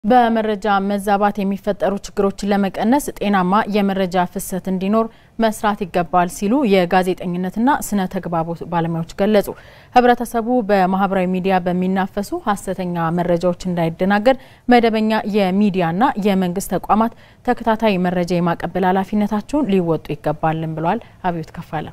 በመረጃ መዛባት የሚፈጠሩ ችግሮችን ለመቀነስ ጤናማ የመረጃ ፍሰት እንዲኖር መስራት ይገባል ሲሉ የጋዜጠኝነትና ስነ ተግባቦት ባለሙያዎች ገለጹ። ሕብረተሰቡ በማህበራዊ ሚዲያ በሚናፈሱ ሀሰተኛ መረጃዎች እንዳይደናገር መደበኛ የሚዲያና የመንግስት ተቋማት ተከታታይ መረጃ የማቀበል ኃላፊነታቸውን ሊወጡ ይገባልን ብሏል። አብዮት ከፋለ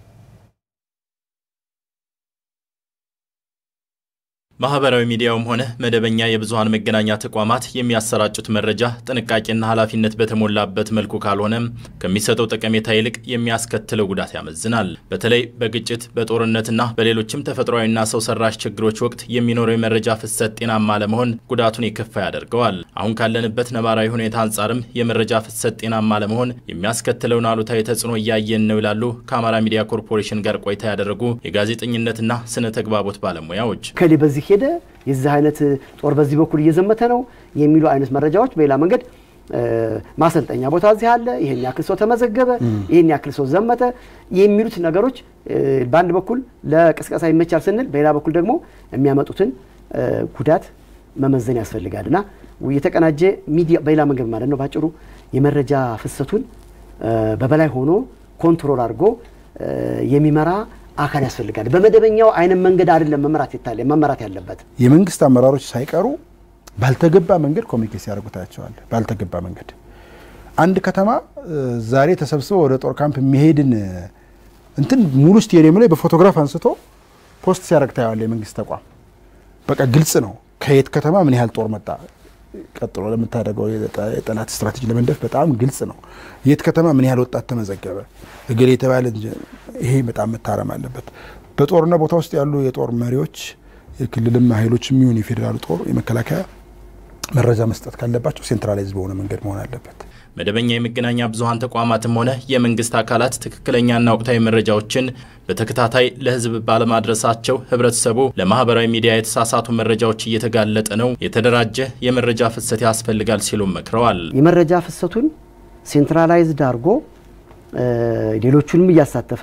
ማህበራዊ ሚዲያውም ሆነ መደበኛ የብዙሀን መገናኛ ተቋማት የሚያሰራጩት መረጃ ጥንቃቄና ኃላፊነት በተሞላበት መልኩ ካልሆነም ከሚሰጠው ጠቀሜታ ይልቅ የሚያስከትለው ጉዳት ያመዝናል። በተለይ በግጭት በጦርነትና በሌሎችም ተፈጥሯዊና ሰው ሰራሽ ችግሮች ወቅት የሚኖረው የመረጃ ፍሰት ጤናማ ለመሆን ጉዳቱን የከፋ ያደርገዋል። አሁን ካለንበት ነባራዊ ሁኔታ አንጻርም የመረጃ ፍሰት ጤናማ ለመሆን የሚያስከትለውን አሉታዊ ተጽዕኖ እያየን ነው ይላሉ ከአማራ ሚዲያ ኮርፖሬሽን ጋር ቆይታ ያደረጉ የጋዜጠኝነትና ስነ ተግባቦት ባለሙያዎች። በዚህ ሄደ የዚህ አይነት ጦር በዚህ በኩል እየዘመተ ነው የሚሉ አይነት መረጃዎች በሌላ መንገድ ማሰልጠኛ ቦታ እዚህ አለ፣ ይህን ያክል ሰው ተመዘገበ፣ ይህን ያክል ሰው ዘመተ የሚሉት ነገሮች በአንድ በኩል ለቅስቀሳ ይመቻል ስንል፣ በሌላ በኩል ደግሞ የሚያመጡትን ጉዳት መመዘን ያስፈልጋል እና የተቀናጀ ሚዲያ በሌላ መንገድ ማለት ነው ባጭሩ የመረጃ ፍሰቱን በበላይ ሆኖ ኮንትሮል አድርጎ የሚመራ አካል ያስፈልጋል። በመደበኛው አይነት መንገድ አይደለም መመራት ይታለ መመራት ያለበት። የመንግስት አመራሮች ሳይቀሩ ባልተገባ መንገድ ኮሚኒኬት ሲያደርጉ ታያቸዋል። ባልተገባ መንገድ አንድ ከተማ ዛሬ ተሰብስበው ወደ ጦር ካምፕ የሚሄድን እንትን ሙሉ ስቴዲየም ላይ በፎቶግራፍ አንስቶ ፖስት ሲያደርግ ታየዋል። የመንግስት ተቋም በቃ ግልጽ ነው ከየት ከተማ ምን ያህል ጦር መጣ ቀጥሎ ለምታደርገው የጠላት ስትራቴጂ ለመንደፍ በጣም ግልጽ ነው። የት ከተማ ምን ያህል ወጣት ተመዘገበ እገሌ የተባለ ይሄ በጣም መታረም አለበት። በጦርነት ቦታ ውስጥ ያሉ የጦር መሪዎች የክልልም ኃይሎች የሚሆን የፌዴራሉ ጦር የመከላከያ መረጃ መስጠት ካለባቸው ሴንትራላይዝ በሆነ መንገድ መሆን አለበት። መደበኛ የመገናኛ ብዙኃን ተቋማትም ሆነ የመንግስት አካላት ትክክለኛና ወቅታዊ መረጃዎችን በተከታታይ ለሕዝብ ባለማድረሳቸው ህብረተሰቡ ለማህበራዊ ሚዲያ የተሳሳቱ መረጃዎች እየተጋለጠ ነው። የተደራጀ የመረጃ ፍሰት ያስፈልጋል ሲሉም መክረዋል። የመረጃ ፍሰቱን ሴንትራላይዝድ አድርጎ ሌሎቹንም እያሳተፈ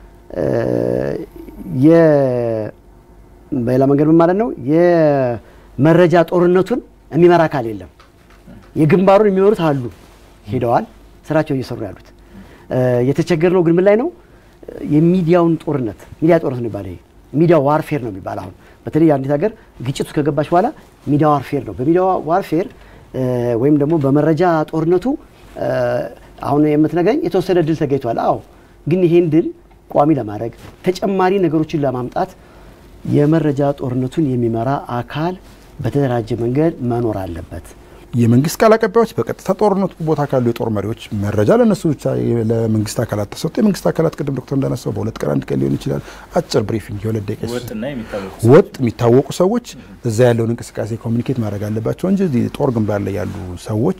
በሌላ መንገድ ማለት ነው የመረጃ ጦርነቱን የሚመራ አካል የለም። የግንባሩን የሚመሩት አሉ ሄደዋል፣ ስራቸው እየሰሩ ያሉት። የተቸገርነው ግን ምን ላይ ነው? የሚዲያውን ጦርነት ሚዲያ ጦርነት ነው የሚባለው። ሚዲያ ዋርፌር ነው የሚባል አሁን በተለይ አንዲት ሀገር ግጭቱ ከገባች በኋላ ሚዲያ ዋርፌር ነው። በሚዲያ ዋርፌር ወይም ደግሞ በመረጃ ጦርነቱ አሁን የምትነግረኝ የተወሰነ ድል ተገኝቷል። አዎ፣ ግን ይሄን ድል ቋሚ ለማድረግ ተጨማሪ ነገሮችን ለማምጣት የመረጃ ጦርነቱን የሚመራ አካል በተደራጀ መንገድ መኖር አለበት። የመንግስት ቃል አቀባዮች በቀጥታ ጦርነቱ ቦታ ካሉ የጦር መሪዎች መረጃ ለነሱ ብቻ ለመንግስት አካላት ተሰጥቶ የመንግስት አካላት ቅድም ዶክተር እንዳነሳው በሁለት ቀን አንድ ቀን ሊሆን ይችላል። አጭር ብሪፊንግ የሁለት ደቂቃ ወጥ የሚታወቁ ሰዎች እዛ ያለውን እንቅስቃሴ ኮሚኒኬት ማድረግ አለባቸው እንጂ ጦር ግንባር ላይ ያሉ ሰዎች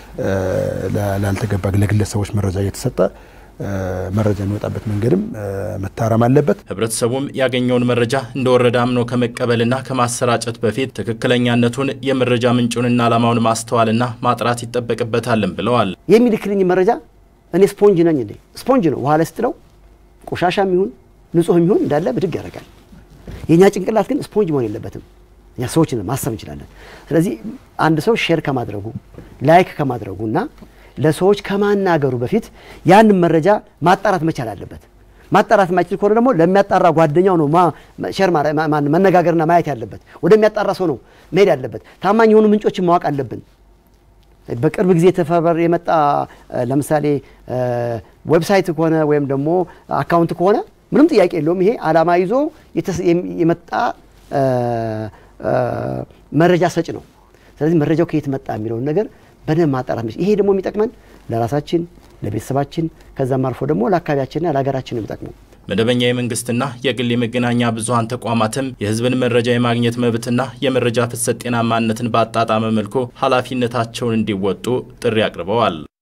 ላልተገባ ለግለሰቦች መረጃ እየተሰጠ መረጃ የሚወጣበት መንገድም መታረም አለበት። ህብረተሰቡም ያገኘውን መረጃ እንደወረደ አምኖ ከመቀበልና ከማሰራጨት በፊት ትክክለኛነቱን የመረጃ ምንጩንና ዓላማውን ማስተዋልና ማጥራት ይጠበቅበታልም ብለዋል። የሚልክልኝ መረጃ እኔ ስፖንጅ ነኝ እንዴ? ስፖንጅ ነው። ውሃ ላይ ስትለው ቆሻሻ የሚሆን ንጹህ የሚሆን እንዳለ ብድግ ያደርጋል። የእኛ ጭንቅላት ግን ስፖንጅ መሆን የለበትም። እኛ ሰዎች ማሰብ እንችላለን። ስለዚህ አንድ ሰው ሼር ከማድረጉ ላይክ ከማድረጉ እና ለሰዎች ከማናገሩ በፊት ያንን መረጃ ማጣራት መቻል አለበት። ማጣራት የማይችል ከሆነ ደግሞ ለሚያጣራ ጓደኛው ነው ሼር መነጋገርና ማየት ያለበት። ወደሚያጣራ ሰው ነው መሄድ ያለበት። ታማኝ የሆኑ ምንጮችን ማወቅ አለብን። በቅርብ ጊዜ ተፈበር የመጣ ለምሳሌ ዌብሳይት ከሆነ ወይም ደግሞ አካውንት ከሆነ ምንም ጥያቄ የለውም። ይሄ ዓላማ ይዞ የመጣ መረጃ ሰጭ ነው። ስለዚህ መረጃው ከየት መጣ የሚለውን ነገር በደንብ ማጣራት ይሄ ደግሞ የሚጠቅመን ለራሳችን ለቤተሰባችን ከዛም አልፎ ደግሞ ለአካባቢያችንና ለሀገራችን ነው የሚጠቅመው። መደበኛ የመንግስትና የግል የመገናኛ ብዙኃን ተቋማትም የሕዝብን መረጃ የማግኘት መብትና የመረጃ ፍሰት ጤናማነትን ባጣጣመ መልኩ ኃላፊነታቸውን እንዲወጡ ጥሪ አቅርበዋል።